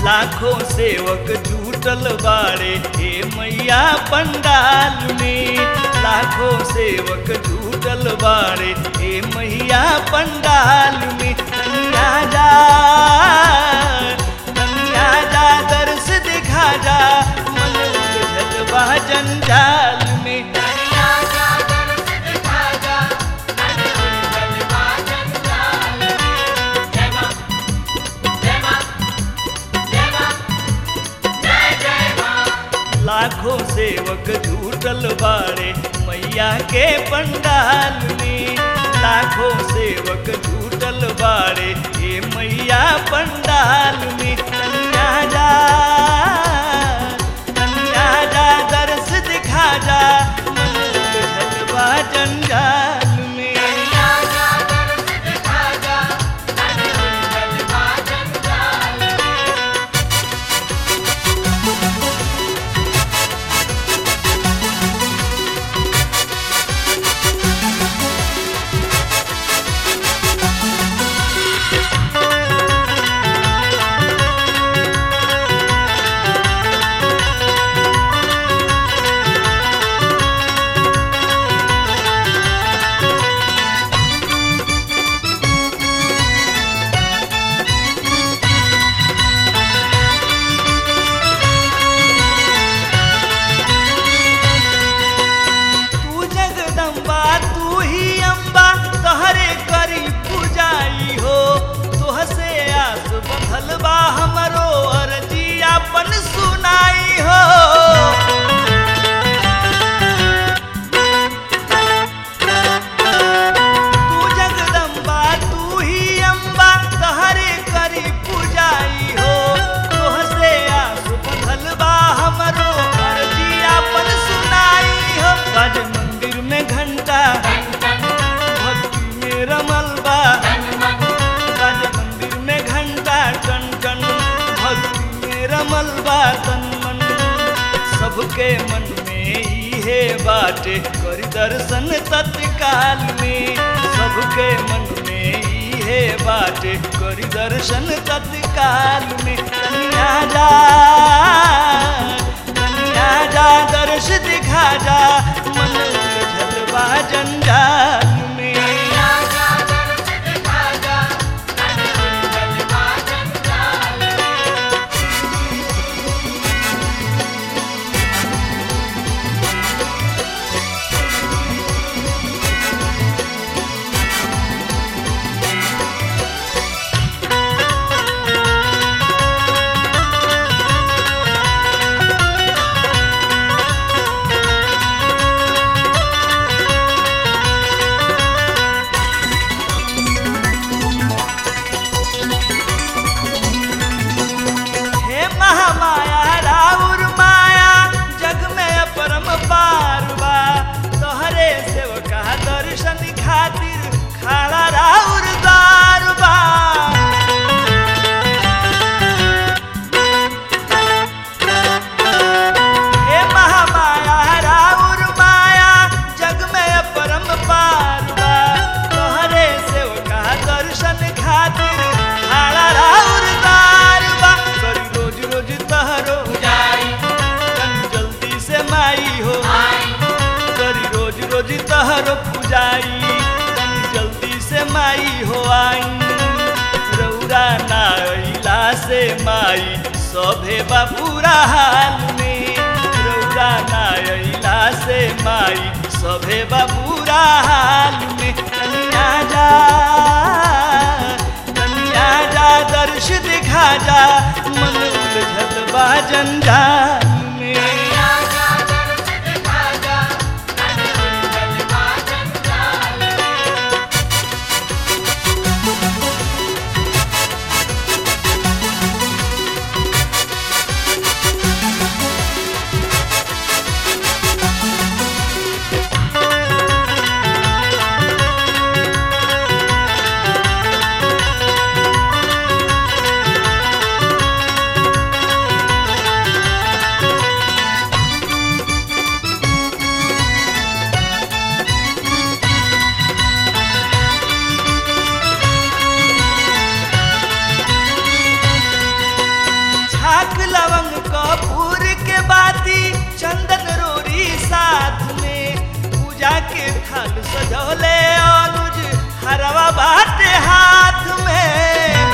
लाखों सेवक जुटल बाड़े हे मैया पंडाल में लाखों सेवक जुटल बाड़े हे मैया पंडाल में कन्या जा कन्या जा दर्श दिखा जा मन उलझल बा जंजाल में लाखों सेवक जुटल बाड़े मैया के पंडाल में लाखों सेवक जुटल बाड़े हे मैया पंडाल में कन्या जा कन्या जा दर्श दिखा जा मन उलझल बा जंजाल में तू जगदम्बा तू ही अम्बा तहरे करी पूजाई हो तोहसे आस बंधल बा हमरो अर्जी अपन सुनाई हो तू जगदम्बा तू ही अम्बा तहरे करी पूजाई हो तोहसे आस बंधल बा हमरो अर्जी अपन सुनाई हो आज मंदिर में घंटा भक्ति में रमल बा आज मंदिर में घंटा टन टन भक्ति में रमल बा तन मन सबके मन में इहे बाटे करी दर्शन तत्काल में सबके मन में इहे बाटे करी दर्शन तत्काल में कन्या जा कन्या जा दर्श दिखा जा मन उलझल बा जंजाल में हे महामाया राउर माया जग में अपरम पार बा तोहरे सेवका दर्शन खातिर खड़ा राउर द्वार बा हे महामाया राउर माया जग में अपरम पार बा तोहरे सेवका दर्शन खातिर खड़ा राउर द्वार बा करी रोज रोज तहरो तन जल्दी से माई हो करी रोज रोज तहरो पुजाई तन जल्दी से माई हो आई रौरा ना अइला से माई सभे बा पूरा हाल में रौरा ना अइला से माई सभे बा पूरा हाल में कन्या जा कन्या जा दर्श दिखा जा मन उलझल बा जंजाल में सजौले अनुज हरवा बाटे हाथ में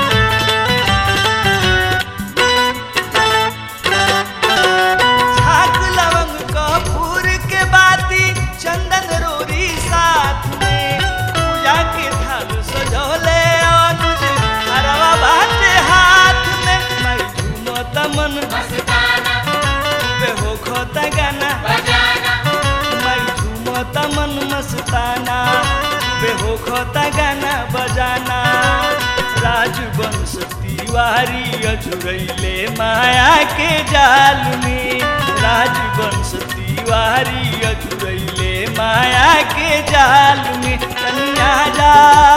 छाक लवंग कपूर के बाती चंदन रोरी साथ में पूजा के थाल सजौले अनुज हरवा बाटे हाथ में मैं झूमो तमन पे हो खोता गाना मैं झूमो तमन मस्ताना पे हो खोता गाना बजाना राजवंश तिवारी अझुरैले माया के जाल में राजवंश तिवारी अझुरैले माया के जाल में कन्या जा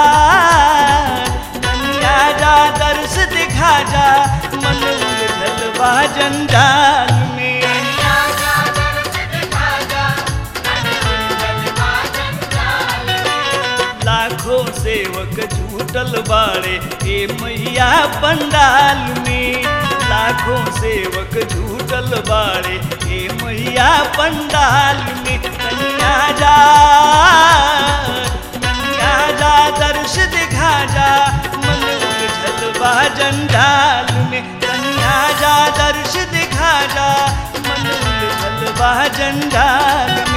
कन्या जा दर्श दिखा जा मन उलझल बा जंजाल में लाखों सेवक झूठल बाड़े ए मैया पंडाल में लाखों सेवक झूठल बाड़े ए मैया पंडाल में कन्या जा कन्या जा दर्श दिखा जा मन उलझल बा जंजाल में कन्या जा दर्श दिखा जा मन उलझल बा जंजाल